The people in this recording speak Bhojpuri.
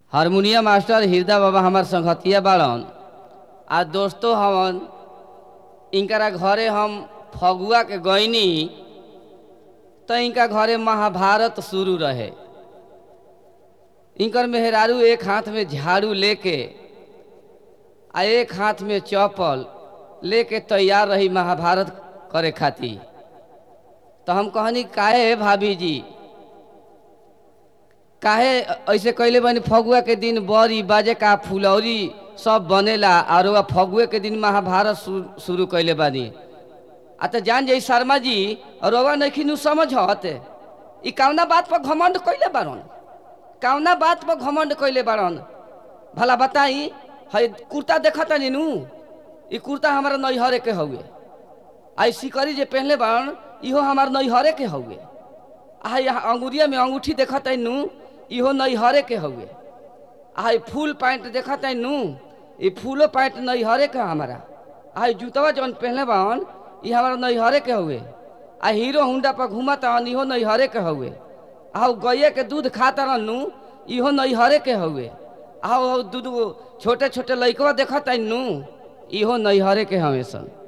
हारमोनियम मास्टर हृदय बाबा हमार संगतिया बाड़न आ दोस्तों हवन इनकरा घरे हम फगुआ के गईनी तो इनका घरे महाभारत शुरू रहे इनकर मेहरारू एक हाथ में झाड़ू लेके आ एक हाथ में चौपल लेके तैयार रही महाभारत करे खातिर तो हम कहनी काहे भाभी जी काहे ऐसे कैले बनी फगुआ के दिन बड़ी बाजे का फुलौरी सब बनेला और वह फगुए के दिन महाभारत शु- शुरू कैले बानी आ तो जान जाई शर्मा जी रोवा नहीं समझत ई कौना बात पर घमंड कैले बारन कौना बात पर घमंड कैले बारन भला बताई है कुर्ता देखत नीनू ई कुर्ता हमारा नैहरे के हउए आई सिकरी जे पहनले बारन इहो हमार नैहरे के हउए आ यहाँ अंगुरिया में अंगूठी देखत नू इहो नैहरे के हउए आ ई फुल पैंट देखत नू ई फूलो पैंट नैहरे के हमारा आ ई जूतवा जौन पहनले बावन ई हमारा नैहरे के हउए आ हीरो हुंडा पर घूमत हन इहो नैहरे के हउए आ उ गैया के दूध खात रहन नू इहो नैहरे के हउए आ उ दूध छोटे छोटे लइकवा देखत नू इहो नैहरे के हवे सन